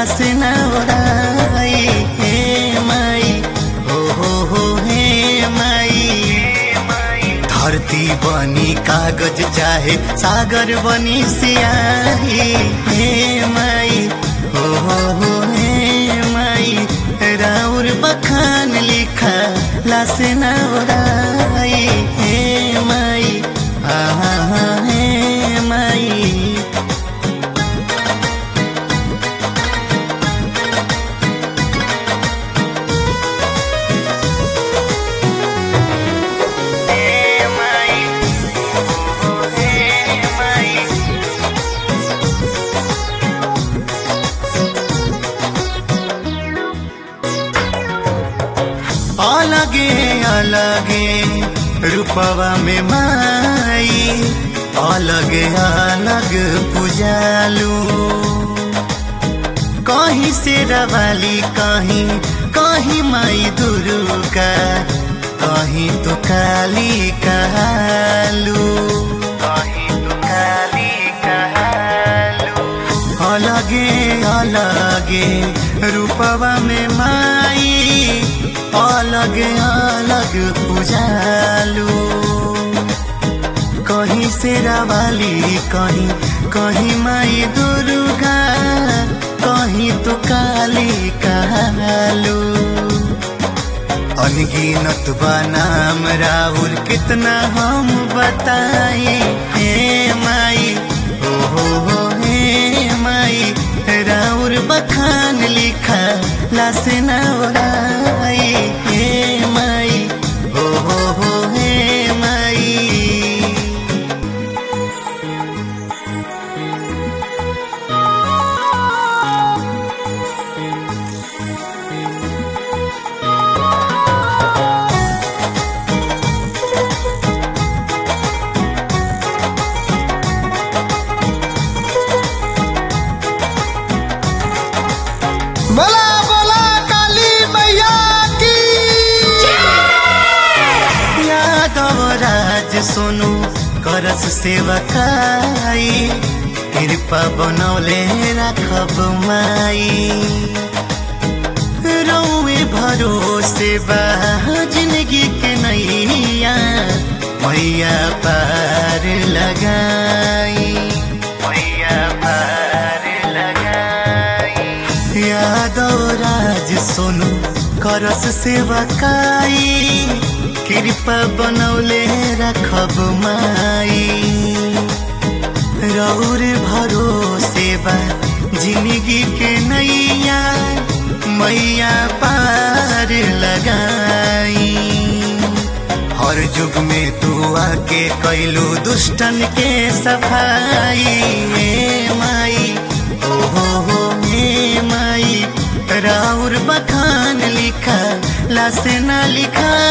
लासे ना ओराई हे माई हो हो हो हे माई धरती बनी कागज चाहे सागर बनी सियाही हे माई हो हो हो हे माई राउर बखान लिखा लासे ना ओराई हे माई आहा हा हे माई अलगे अलगे रूपवा में माई अलगे अलग पूजालू कहीं से रवाली कहीं कहीं माई दुर्गा कहीं तो काली कहलू कहीं तो काली कहलू अलगे अलगे रूपवा में माई अलग अलग पूजालू कहीं से रावाली कहीं कहीं माई दुर्गा कहीं तो काली कहलू अनगिनत बा नाम राहुल कितना हम बताए हे माई हो हो हो हे माई राउर बखान लिखा लासे ना ओराई हे माई हो हो हो हे माई बोला बोला काली मैया की यादव राज सोनू करस सेवकाई कृपा बनौले राखब माई रौवे भरोसे बा जिंदगी के नैया मैया पार लगाई मैया पार लगाई यादव राज सोनू करस सेवकाई कृपा बनौले रखब माई रौर भरोसे बा जिंदगी के नैया मैया पार लगाई हर युग में तू आके कैलू दुष्टन के सफाई ए माई ओ हो हो ए माई राउर बखान लिखा लासे ना लिखा